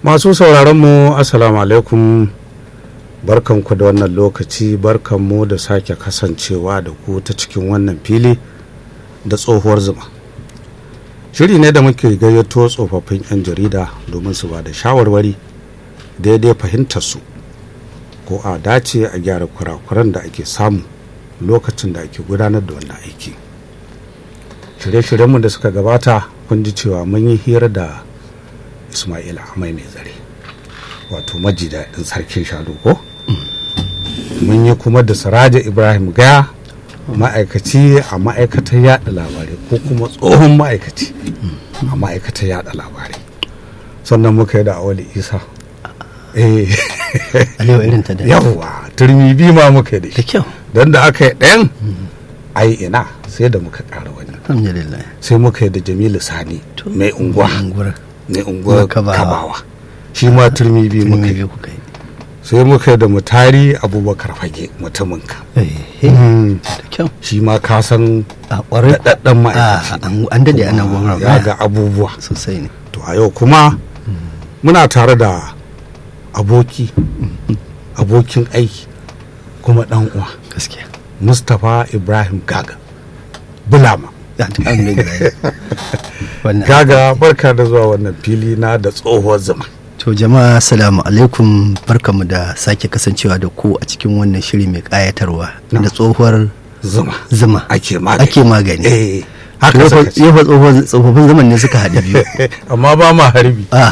masu sauraron mu assalamu alaikum barkanku da wannan lokaci barkanmu da sake kasancewa da ku ta cikin wannan fili da tsohuwar zuma shiri ne da muke gayyato tsofaffin 'yan jarida domin su ba da shawarwari daidai fahimtar su ko a dace a gyara kurakuran da ake samu lokacin da ake gudanar da wannan aiki shirye-shiryenmu da suka gabata kun ji cewa mun yi hira da ismaila amai mai zare wato maji daɗin sarkin shanu ko mun yi kuma da siraja ibrahim gaya ma'aikaci a ma'aikatar yada labarai ko kuma tsohon ma'aikaci a ma'aikatar yada labarai sannan muka yi da awali isa eh alewa irin ta da yawwa turmi biyu ma muka yi da da shi kyau don da aka yi ɗayan ai ina sai da muka ƙara wani alhamdulillah sai muka yi da jamilu sani To, mai unguwa unguwar mai unguwar Kabawa. kabawa shi ma turmi biyu muka turmi yi biyu kuka yi sai muka yi da mutari abubakar fage mutumin ka Eh, eh, da kyau shi ma ka san a ƙwarai daɗaɗɗen a ma'aikaci an- an dade ana kuma gwamnati ya ga abubuwa sosai ne to a yau kuma muna tare da aboki abokin aiki kuma ɗan uwa gaskiya mustapha ibrahim gaga bulama alhamdulillah wannan gaga barka da zuwa wannan fili na da tsohuwar zama to jama'a assalamu alaikum barkamu da sake kasancewa da ku a cikin wannan shiri mai kayatarwa Na. da tsohuwar zuma zuma ake magani ake magani eh To haka yau suka fa- ce yau fa tsohon- tsofaffin zaman ne suka haɗu biyu amma ba ma harbi ah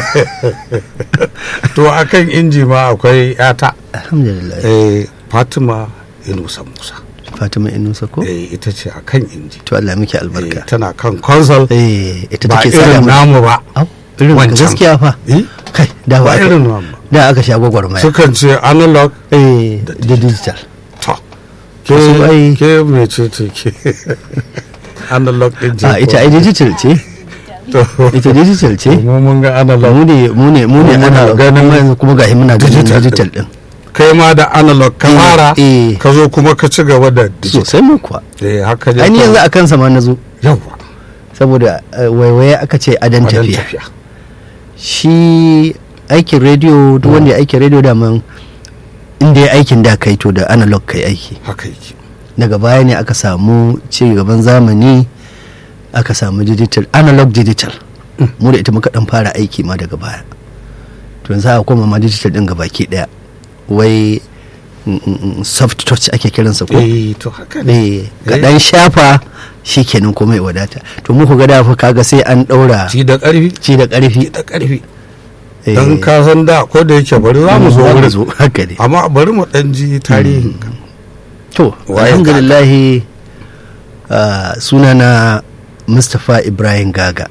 to akan inji ma akwai yata alhamdulillah eh fatima inusa musa fatima inusa ko eh ita ce akan inji to Allah miki eh, albarka tana kan console eh ita ba take tsara irin mu namu ba Au, irin ka wancan. gaskiya fa eh kai da ba ba irin namu ba da aka sha gwagwarmaya sukan ce analog eh da da digital to ke Wasu ai- ke mece ce ke analog din ce a ita ai digital ce to ita digital ce mu mun ga analog mu ne mu ne mu ne Mu muna ana ganin ganin kuma gashi muna ganin digital digital din kai ma da analog ka Eh, fara eh. ka zo kuma ka ci gaba da digital sosai mu kuwa eh haka ne ai ni yanzu a kansa ma na zo yawa saboda eh, waiwaye aka ce adan wadan tafiya tafiya shi aikin rediyo duk wanda ya aikin rediyo da man inda ya aikin da kai to da analog kai aiki haka yake daga baya ne aka samu ci gaban zamani aka samu digital analog digital mu da ita muka dan fara aiki ma daga baya to yanzu aka koma ma digital din gabaki daya wai mm, mm, mm, soft touch ake kiransa ko eh to haka ne eh ka dan shafa shikenan kuma ya wadata to muku ga da fa kaga sai an daura ci da ƙarfi ci da karfi ci da ƙarfi eh, don ka san da ko da yake bari za mu zo za mu wurin zo haka ne amma bari mu ɗan ji tarihin ka to Waye alhamdulillah uh, sunana mustapha ibrahim gaga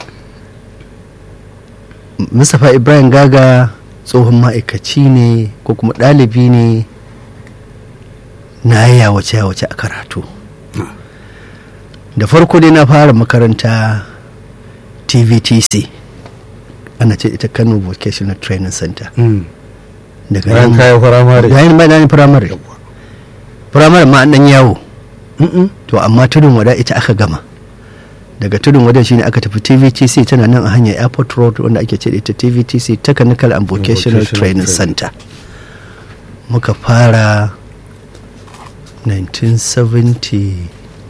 mustapha ibrahim gaga tsohon ma'aikaci ne ko kuma ɗalibi ne na yawace yawace a karatu da farko dai na fara makaranta tvtc ana ce ita kano vocational training center Mm. daga bayan nan kayan firamare bayan bayan firamare Yawwa. firamare ma an dan yawo Mm-mm. to amma tudun wada ita aka gama daga tudun wada shine aka tafi tvtc tana nan a hanyar airport road wanda ake ce da ita tvtc technical and vocational Vocational training Training. center muka fara 1970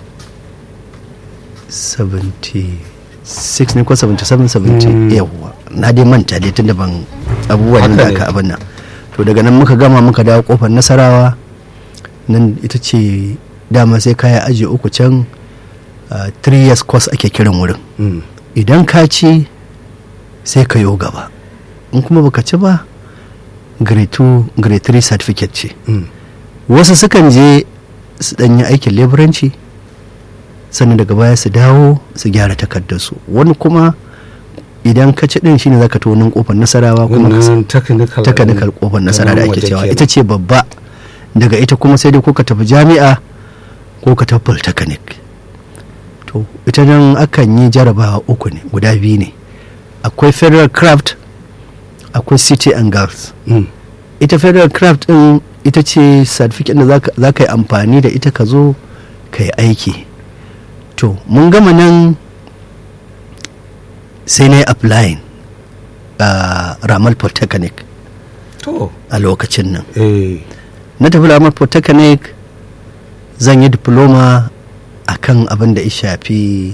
76 ne ko 77 70 Mm. yawwa na dai manta dai tunda ban abubuwan Haka da ne. aka abin nan to daga nan muka gama muka dawo kofar nasarawa nan ita ce dama sai kaya aji uku can uh, three years course ake kiran wurin Mm. idan ka ci sai ka yo gaba in kuma baka ci ba grade 2 grade 3 certificate ce Mm. wasu sukan je su danyi aikin leburanci sannan daga baya su dawo su gyara takardarsu wani kuma idan ka ci din shine zaka to nan kofar nasarawa kuma ka wannan technical technical kofar nasara da kamar ake waje cewa kenan. ita ce babba daga ita kuma sai dai ko ka tafi jami'a ko ka tafi polytechnic to ita nan akan yi jarabawa uku ne guda biyu ne akwai federal craft akwai city and girls Mm. ita federal craft din ita ce certificate da zaka- za ka yi amfani da ita ka zo ka yi aiki to mun gama nan sai na yi applying a ramal polytechnic to a lokacin nan eh na tafi ramal polytechnic zan yi diploma a kan abin da ya shafi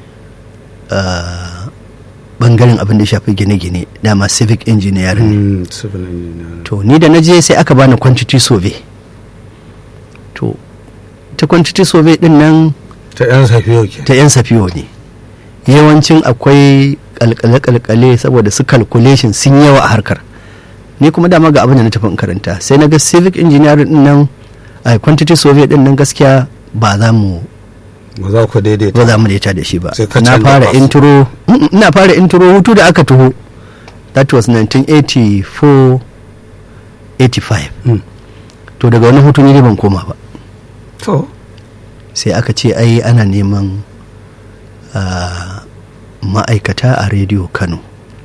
ah, bangaren abin da ya shafi gine-gine dama civic engineering mm, civil engineer to ni da na je sai aka bani quantity survey to ta quantity survey din nan ta yan safiyo ke ta 'yan safiyo ne yawancin akwai kalkale-kalkale saboda su calculation sun yawa a harkar ni kuma dama ga abin da na tafi in karanta sai na ga civic engineering din nan a quantity survey din nan gaskiya ba za mu ba za ku daidaita ba za mu daita da shi ba Sai ka na canza fara course. intro Mm, ina fara intro hutu da aka taho that was 1984 85 Mm. to daga wani hutu ni dai ban koma ba to sai aka ce ai ana neman ah, ma'aikata a rediyo kano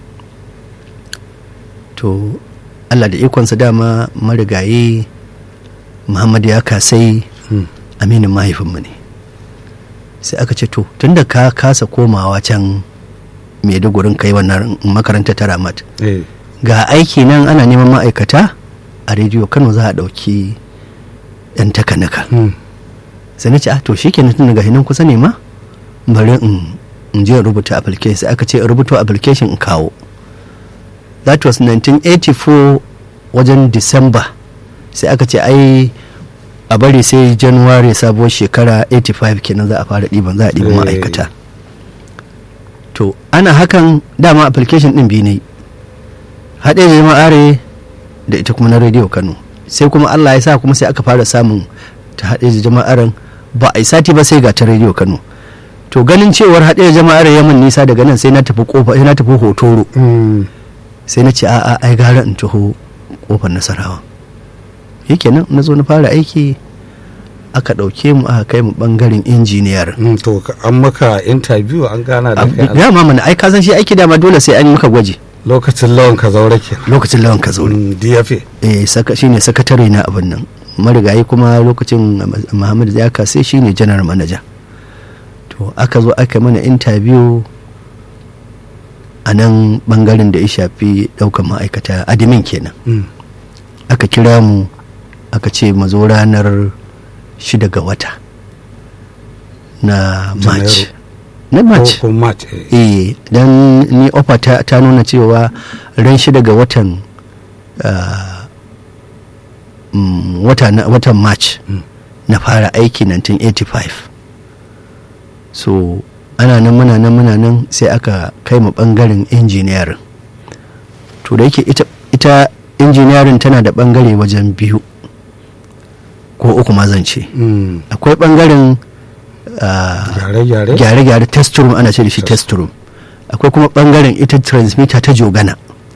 to allah da ikonsa dama marigayi muhammad ya kasai mm, aminin mahaifinmu ne sai aka ce to tunda ka kasa komawa can maidugurin kai wannan makaranta ta ramat eh ga aiki nan ana neman ma'aikata a rediyo kano za a ɗauki 'yan takanika mm, sai na ce ah to shi kenan tun daga hinan kusa ne ma bari in in je in rubuta application sai aka ce in rubuta application in kawo that was 1984 wajen december sai aka ce ai a bari sai january sabuwar shekara 85 kenan za a fara ɗiban za a ɗiban Eh. ma'aikata to ana hakan dama application ɗin biyu ne haɗe da jama'are da ita kuma na rediyo kano sai kuma allah ya sa kuma sai aka fara samun ta haɗe da jama'aren ba a yi sati ba sai ga ta rediyo kano to ganin cewar haɗe da jama'ar yaman nisa daga nan sai na tafi kofa sai na tafi hotoro mm, sai na ce a'a ai gara in taho kofar nasarawa yake nan na zo na fara aiki aka ɗauke mu aka kai mu ɓangaren injiniyar mm, to ka- an maka interview an gana da kai a dama mana ai ka san shi aiki dama dole sai an yi maka gwaji lokacin lawan ka zaure ke lokacin lawan ka zaune mm, DFA eh saka shine sakatare na abin nan marigayi kuma lokacin Muhammad Zaka sai shine general manager to aka zo aka mana interview a nan bangaren da ya shafi daukan ma'aikata admin kenan mm, aka kira mu aka ce mu zo ranar shida ga wata na march na march ko ko match eh eh dan ni ofa ta, ta nuna cewa ran shida ga watan ah, mm, wata na, watan march Mm. na fara aiki 1985 so ana nan muna nan muna nan sai aka kai mu bangaren engineering to da yake ita, ita engineering tana da bangare wajen biyu ko uku ma zan ce mm, akwai bangaren ah, gyare-gyare gyare-gyare test room ana ce da shi Test test room akwai kuma bangaren ita transmitter ta jogana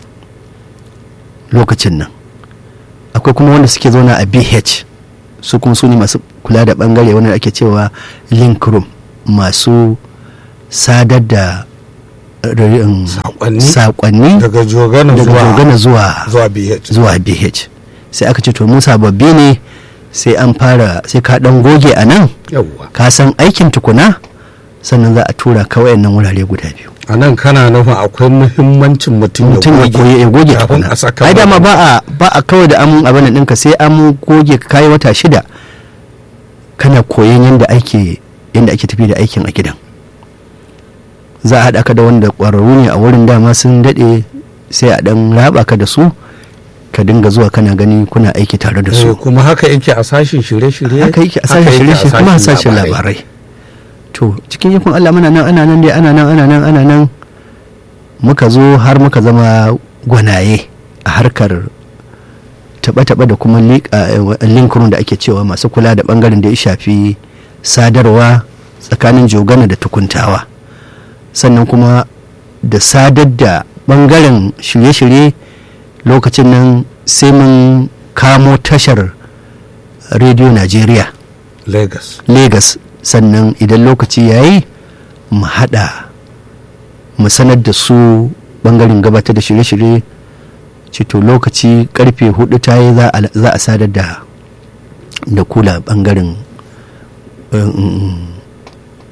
lokacin nan akwai kuma wanda suke zauna a bh su kuma su ne masu kula da bangare wanda ake cewa link room masu sadar da um, Saƙonni? saƙonni daga jogana daga zuwa jogana zuwa zuwa BH zuwa bh sai aka ce to mu sababbi ne sai an fara sai ka dan goge a nan yawwa ka san aikin tukuna sannan za a tura ka wayannan wurare guda biyu a nan kana nufin akwai muhimmancin mutum mutum ya goge ya goge kafin tukuna a saka ai dama ba a ba a kawai da amun abin nan ɗinka sai an goge ka kai wata shida kana koyon yadda ake yadda ake tafi da aikin a gidan za a haɗa ka da wanda ƙwararru ne a wurin dama sun daɗe sai a ɗan raba ka da su ka dinga zuwa kana gani kuna aiki tare da su Eh, kuma haka yake a sashin shirye-shirye haka yake a sashen shirye-shirye kuma a sashen labarai to cikin yakun Allah muna nan ana nan dai ana nan ana nan ana nan muka zo har muka zama gwanaye a harkar taɓa-taɓa da kuma linkurin da ake cewa masu kula da ɓangaren da ya shafi sadarwa tsakanin jogana da tukuntawa sannan kuma da sadar da ɓangaren shirye-shirye lokacin nan sai mun kamo tashar rediyo najeriya Lagos Legas sannan idan lokaci ya yi mu haɗa mu sanar da su ɓangaren gabatar da shirye-shirye cito lokaci karfe hudu ta yi za a- za a sadar da da kula ɓangaren um,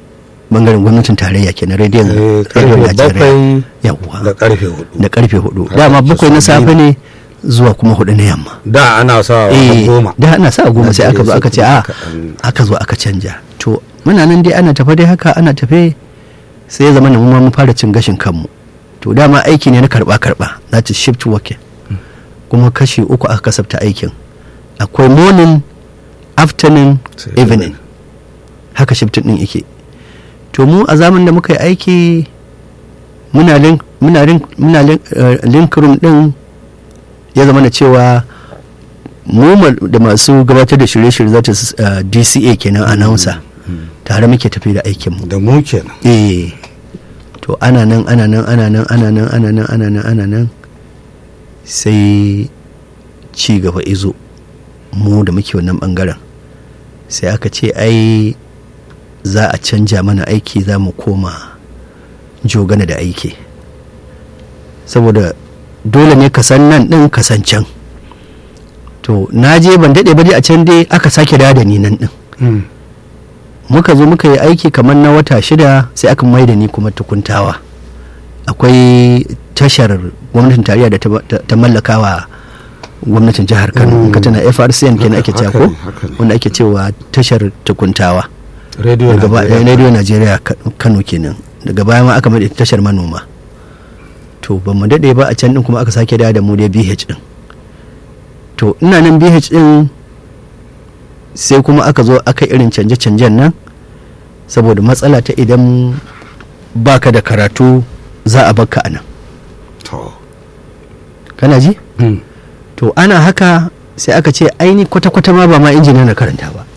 bangaren gwamnatin tarayya kenan rediyon Eh, rediyon karfe najeriya bakwai yawwa da karfe hudu da karfe hudu Haka dama ake bakwai na so safe biyu. ne zuwa kuma hudu na yamma da ana sa eh goma da ana sa goma sai aka zo Najeriya aka ce sai a kuma kaɗan- aka zo aka canja to muna nan dai ana tafe dai haka ana tafe sai ya zama na mu ma mun fara cin gashin kanmu to dama aiki ne na karba karba that is shift working kuma kashi uku aka kasafta aikin akwai morning afternoon Sai evening haka shift din yake to mu a zamanin da muka yi aiki muna link muna link muna link, eh, link room din ya zama na cewa mu ma- da masu gabatar da shirye-shirye zata s- eh, DCA kenan announcer tare muke tafi da aikin mu da mu kenan eh to ana nan ana nan ana nan ana nan ana nan ana nan ana nan sai ci gaba izo mu da muke wannan bangaren sai aka ce ai za a canja mana aiki za mu koma jogana da aiki saboda dole ne ka san nan din ka san can to na je ban daɗe ba dai a can dai aka sake dawo da ni nan din Mm. muka zo muka yi aiki kamar na wata shida sai aka mai da ni kuma tukuntawa akwai tashar gwamnatin tarayya da ta- ta ta mallaka wa gwamnatin jihar kano Mm. ka tana frcn kenan ake cewa Haka- ko haka ne, haka ne. wanda ake cewa tashar tukuntawa rediyo daga baya Najeriya. radio najeriya Ka- kano kenan daga baya ma aka mai da ita tashar manoma to ba mu daɗe ba a can din kuma aka sake dawo da mu dai bh din to ina nan bh din sai kuma aka zo aka irin canje-canjen nan saboda matsala ta idan baka da karatu za a baka a nan to kana ji Mm. to ana haka sai aka ce aini kwata-kwata ma ba ma injiniya na karanta ba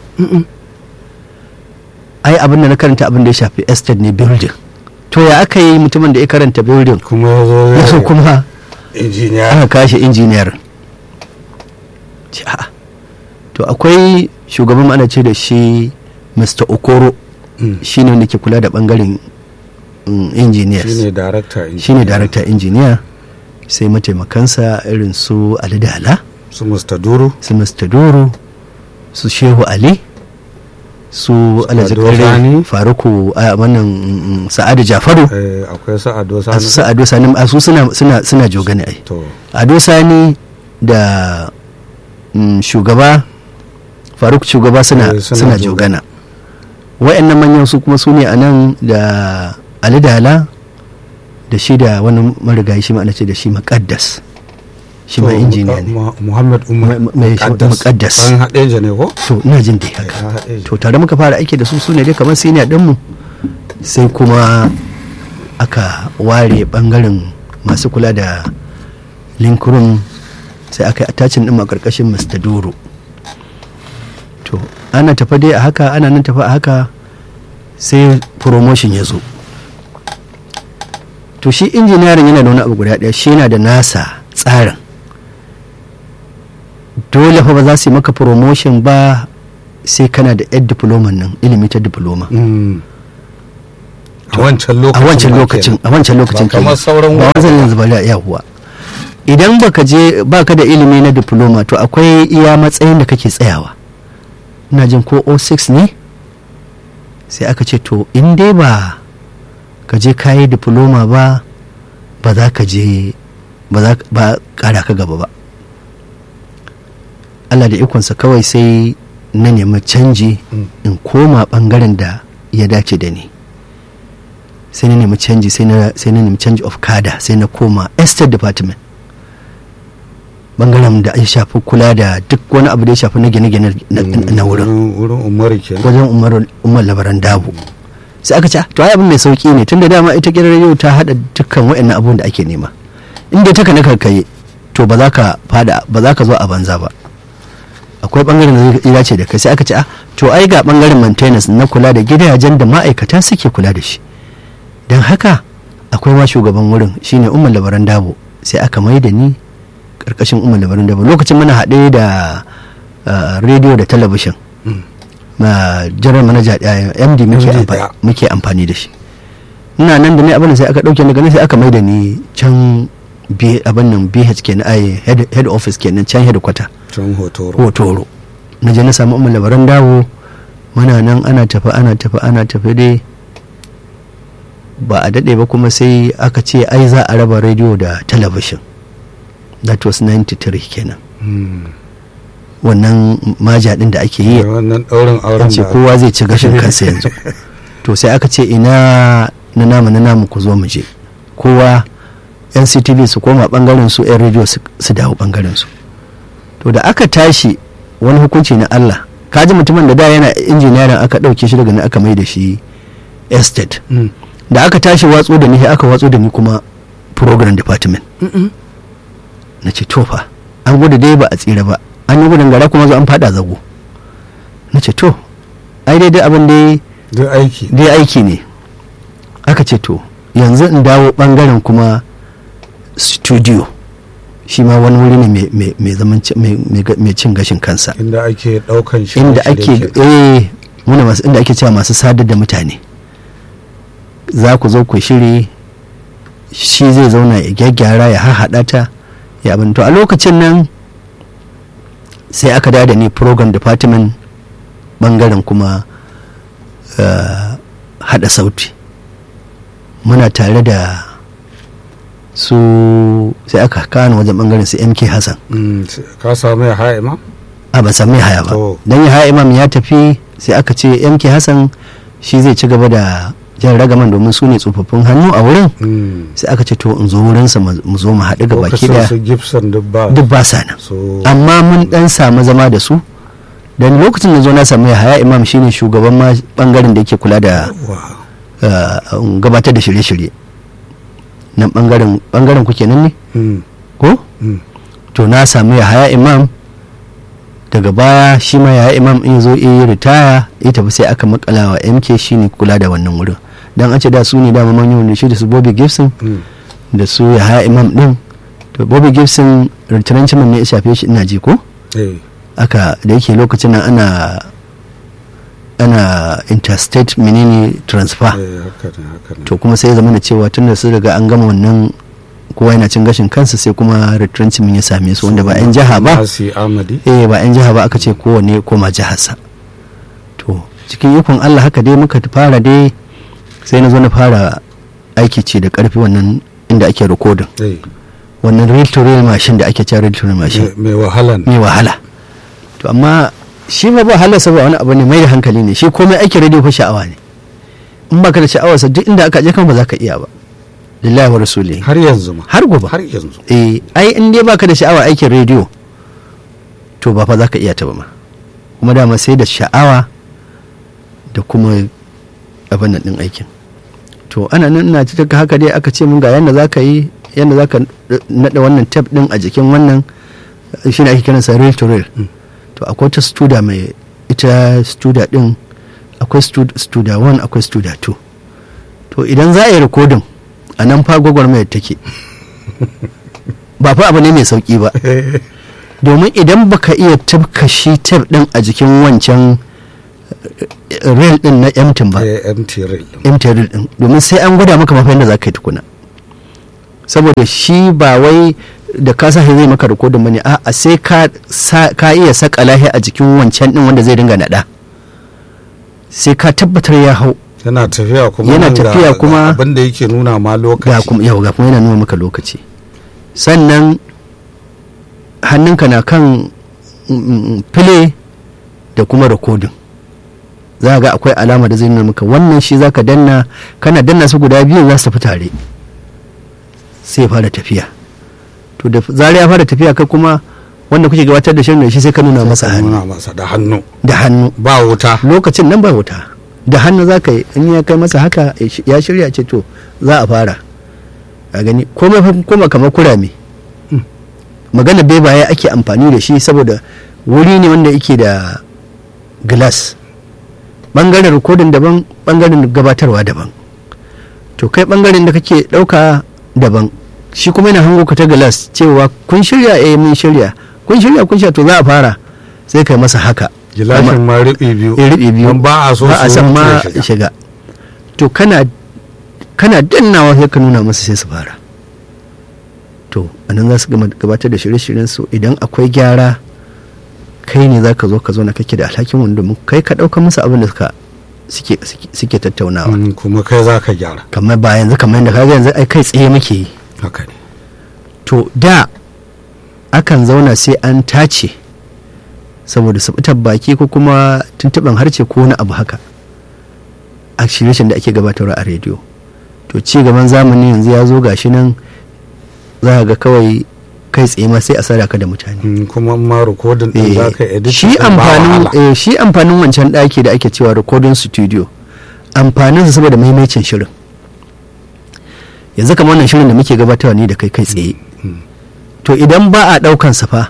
ai abin da na karanta abin da ya shafi estate ne building to ya aka yi mutumin da ya karanta building kuma ya zo ya so kuma injiniya aka kashe injiniyar Ce, a'a. to akwai shugaban ana ce da shi mr okoro Mm. shi ne wanda ke kula da bangaren mm, engineers shine darakta shi ne director engineer sai mataimakansa irin su ali dala su Mr. Duru su mr doro su shehu ali su alhaji Ado kare Sani. faruku a wannan mm, sa'adu jafaru eh, akwai sa'ado a su sani sa'adu sani a su suna suna suna jogane ai to ado sani da mm, shugaba faruk shugaba suna Eh, suna suna jogana. jogana wa'annan manyan su kuma su ne a nan da ali dala da shi da wani marigayi shi ma ana ce da shi makaddas shi ma to, injiniya ne Mu- Muhammad Umar Ma- mai- Muqaddas. an haɗe ne ko to ina jin dai haka Eh, haɗe to tare muka fara aiki da su su ne dai kamar senior ɗinmu sai kuma aka ware bangaren masu kula da link room sai aka yi attachin ɗin a ƙarƙashin mr doro to ana tafa dai a haka ana nan tafa a haka sai promotion ya zo to shi injiniyarin yana da wani abu guda ɗaya shi yana da nasa tsarin dole fa ba za su yi maka promotion ba sai kana da yar diploma nan ilimi ta diploma Mm. a wancan a lokacin wancan ma lokacin kenan. a wancan lokacin Ba kamar kenan. sauran ba wurare wancan yanzu ba da yahuwa idan baka je baka da ilimi na diploma to akwai iya matsayin da kake tsayawa ina jin ko 06 ne sai aka ce to in dai ba ka je kayi diploma ba ba za ka je ba za ba kara ka gaba ba Allah da ikonsa kawai sai na nemi canji Mm. in koma bangaren da ya dace da ni sai na nemi canji sai na sai na nemi change of kada sai na koma estate department bangaren da ya shafi kula da duk wani abu da ya shafi na gine-gine na, na wurin wurin umaru kenan wajen umar umar labaran dabu sai aka ce "Ah, to ai abin mai sauki ne tunda dama ita gidan rediyo ta hada dukkan waɗannan abubuwan da ake nema inda ta kana karkaye to ba za ka fada ba za ka zo a banza ba akwai bangaren da zai dace da kai sai aka ce ah to ai ga bangaren maintenance na kula da gidajen da ma'aikata suke kula da shi don haka akwai ma shugaban wurin shine umar labaran dabo sai aka mai da ni karkashin umar labaran dabo lokacin muna haɗe da ah, rediyo da talabishin Mm. na general manager ɗaya md muke MD amfa- ɗaya. muke amfani da shi ina nan da ne abin da sai aka ɗauke daga nan sai aka mai da ni can B- abin nan bh kenan ai head, head office kenan can headquarter can hotoro hotoro na je na samu umar labaran dawo muna nan ana tafi ana tafi ana tafi dai ba a daɗe ba kuma sai aka ce ai za a raba rediyo da talabishin that was 93 kenan Mm. wannan maja ɗin da ake yi Da wannan ɗaurin auren an ce da kowa zai ci gashin kansa yanzu to sai aka ce ina na namu na namu ku zo mu je kowa nctv su koma bangaren su yan rediyo su su dawo bangaren su to da aka tashi wani hukunci na allah kaji mutumin da da yana injiniyarin aka ɗauke shi daga nan aka mai da shi estate Mm. da aka tashi watso da ni sai aka watso da ni kuma program department Mm-mm. na ce to fa an gudu dai ba a tsira ba an yi gudun gara kuma zo an fada zago na ce to ai dai dai abin dai duk aiki dai aiki ne aka ce to yanzu in dawo bangaren kuma studio shi ma wani wuri ne mai- mai- mai zaman ci- mai- mai ga- mai cin gashin kansa inda ake ɗaukan shi inda ake eh muna masu inda ake cewa masu sadar da mutane za ku zo ku shiri shi zai zauna ya gyaggyara ya hahaɗa ta ya abin to a lokacin nan sai aka dawo da ni program department bangaren kuma eh, haɗa sauti muna tare da su sai aka kawo wajen bangaren su mk hassan Mm, ka samu ya ha'a ma a ban sami haya ba To. don haya imam ya tafi sai aka ce yanke hassan shi zai ci gaba da jan ragaman domin su ne tsofaffin hannu a wurin Mm. sai aka ce to in zo wurinsa mu mu zo mu haɗu ga baki lokacin daya su gibson duk ba duk ba sa nan so amma mun dan samu zama da su dan lokacin da zo na samu haya imam shine shugaban ma bangaren da yake kula da wa uh, gabatar da shirye-shirye nan bangaren bangaren ku kenan ne Mm, ko mm. to na samu haya imam daga baya shi ma yaya imam in zo yi ritaya ya tafi sai aka makala wa mk shine kula da wannan wurin dan an ce da su ne dama manyan wanda shi da su bobby gibson Mm. da su yaya imam din to bobby gibson retrenchment ne ya shafe shi ina ji ko Eh, aka da yake lokacin nan ana ana interstate menene transfer eh, haka ne haka ne to kuma sai ya zama da cewa tun da su riga an gama wannan kowa yana cin gashin kansa sai kuma retrenchment ya same su wanda ba 'yan jiha ba Nasi Amadi eh ba 'yan jiha ba aka ce kowane koma jiharsa to cikin ikon allah haka dai muka fara dai sai na zo na fara aiki ce da karfi wannan inda ake rikodin eh, wannan real to real machine da ake cewa real to real machine mai- mai wahala ne mai wahala to amma shi ma ba halarsa ba wani abu ne mai da hankali ne shi komai aikin radio fa sha'awa ne in baka da sha'awarsa duk inda aka je kan ba za ka iya ba lillahi wa rasuli har yanzu ma har gobe har yanzu eh ai in dai baka da sha'awa aikin rediyo to ba fa za ka iya ta ba ma kuma dama sai da sha'awa da kuma abin nan din aikin to ana nan ina ta haka dai aka ce mun ga yanda za ka yi yanda za ka naɗa wannan tape din a jikin wannan shi ne ake kiransa reel to reel Mm. to akwai ta studa mai ita studa din akwai stud- studa 1 akwai studa 2 to idan za a yi rikodin a nan fa gwagwarmayar take ba fa abu ne mai sauki ba domin idan baka iya tabka shi tab din a jikin wancan eh, rail din na emtin ba Eh, MT rail emtin rail din domin sai an gwada maka mafi yadda za ka yi tukuna saboda shi ba wai da ka sa zai maka rikodin bane a sai ka sa- ka iya saka lahi a jikin wancan din wanda zai dinga nada sai ka tabbatar ya hau yana tafiya kuma Yana nan ga- tafiya ga kuma- abin da yake nuna ma ga lokaci kuma yau ga kuma yana nuna maka lokaci sannan hannunka na kan mm, file da kuma rikodin za ga akwai alama da zai nuna maka wannan shi za ka danna kana danna su guda biyu za su tafi tare sai ya fara tafiya to da zari ya fara tafiya kai kuma wanda kuke gabatar da shirin da shi sai ka nuna masa hannu nuna masa da hannu da hannu ba wuta lokacin nan ba wuta da hannu za ka yi in ya kai masa haka ya shirya ce to za a fara a gani komai fa koma kamar kurame magana bebaye ake amfani da shi saboda wuri ne wanda yake da glass bangaren rikodin daban bangaren gabatarwa daban to kai bangaren da kake dauka daban shi kuma yana hango ka ta glass cewa kun shirya eh mun shirya kun shirya kun shirya to za a fara sai kai masa haka gilashin ma riɓi biyu ya riɓe biyu don ba a so ba a su san wuce ma shiga. shiga to kana kana dannawa sai ka nuna masa sai su fara to anan za su gama gabatar da shirye-shiryen su idan akwai gyara kai ne za ka zo ka zo na kake da alhakin wanda mu kai ka ɗauka musu abin da suka suke suke- suke tattaunawa Mm, kuma kai za ka gyara kamar ba yanzu kamar yadda kaga yanzu ai kai tsaye muke yi haka ne to da akan zauna sai an tace saboda sabutar baki ko kuma tuntuɓen harce ko wani abu haka a shirye da ake gabatarwa a rediyo to ci gaban zamani yanzu ya zo gashi nan za ka ga kawai kai tsaye ma sai a sadaka da mutane Mm, kuma ma rikodin din Eh, za ka edit shi din ba amfanin wahala. eh, shi amfanin wancan ɗaki da ake cewa recording studio amfaninsa saboda maimacin shirin yanzu kamar wannan shirin da muke gabatarwa ne da kai kai tsaye Mm. to idan ba a ɗaukan sa fa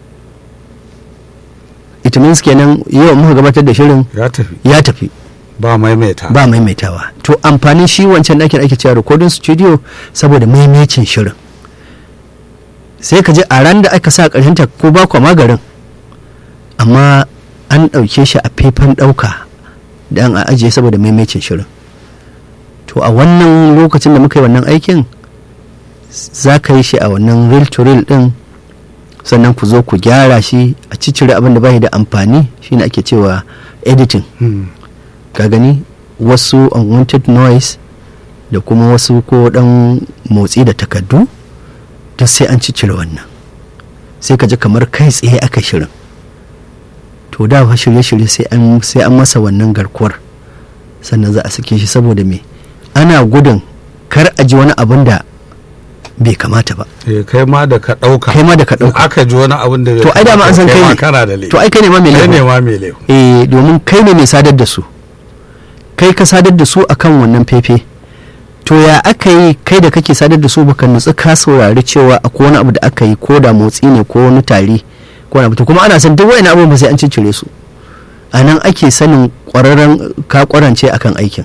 it means kenan yau muka gabatar da shirin ya tafi ya tafi ba maimaita ba maimaitawa to amfanin shi wancan ɗakin ake cewa recording studio saboda maimacin shirin sai ka je a ran da aka sa ƙarshenta ko ba kwa magarin amma an ɗauke shi a faifan ɗauka don a ajiye saboda maimacin shirin to a wannan lokacin da muka yi wannan aikin za ka yi shi a wannan reel to reel ɗin sannan ku zo ku gyara shi a ciccire abin da bai da amfani shine ake cewa editing Mm. ka gani wasu unwanted noise da kuma wasu ko dan motsi da takaddu duk sai an ciccire wannan sai ka ji kamar kai tsaye aka shirin to da fa shirye-shirye sai an sai an masa wannan garkuwar sannan za a sake shi saboda me ana gudun kar a ji wani abin da bai kamata ba Eh, kai ma da ka ɗauka kai ma da ka in ɗauka aka ji wani abin da bai to ai dama an san kamata, kai ma ne kana da laifi to ai kai ne ma mai kai ne laifin ma mai laifi eh domin kai ne mai sadar da su kai ka sadar da su akan wannan fefe to ya aka yi kai da kake sadar da su baka nutsu ka saurari cewa akwai wani abu da aka yi ko da motsi ne ko wani tari ko wani abu to kuma ana san duk wani abubuwan ba sai an ciccire su a nan ake sanin kwararren ka kwarance akan aikin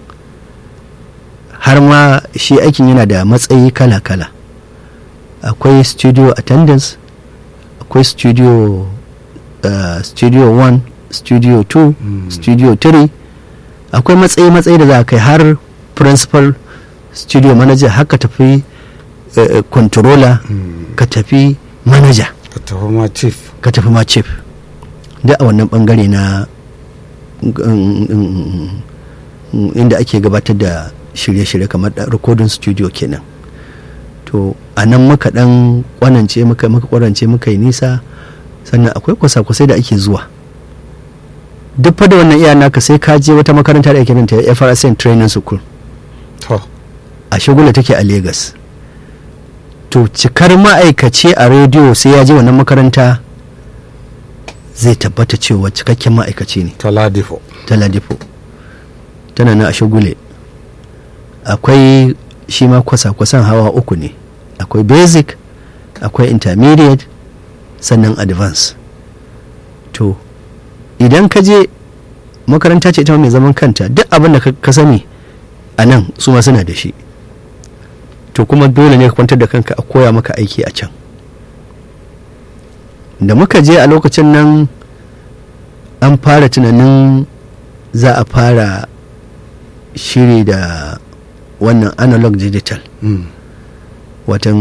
har ma shi aikin yana da matsayi kala-kala akwai studio attendance akwai studio uh, studio 1 studio 2 Mm. studio 3 akwai matsayi-matsayi da za a kai har principal studio manager haka tafi uh, controller Mm. ka tafi manager ka tafi ma chief ka tafi ma chief da a wannan bangare na mm, mm, mm, inda ake gabatar da shirye-shirye kamar da recording studio kenan to a nan muka dan kwanance muka muka kwarance muka yi nisa sannan akwai kwasa-kwasai da ake zuwa duk fa da wannan iya naka sai ka je wata makaranta da ake nan ta FRSN Training School to a shagula take a Legas. To cikar ma'aikaci a rediyo sai ya je wannan makaranta zai tabbata cewa cikakken ma'aikaci ne ta ladifo ta Ladipo. Tana nan a shagule. Akwai shi ma kwasa-kwasan hawa uku ne. Akwai basic, akwai intermediate, sannan advance. To, idan ka je makaranta ce ita ma mai zaman kanta duk abin da ka ka sani a nan su ma suna da shi. to kuma dole ne ka kwantar da kanka a koya maka aiki a can da muka je a lokacin nan an fara tunanin za a fara shiri da wannan analog digital Mm. watan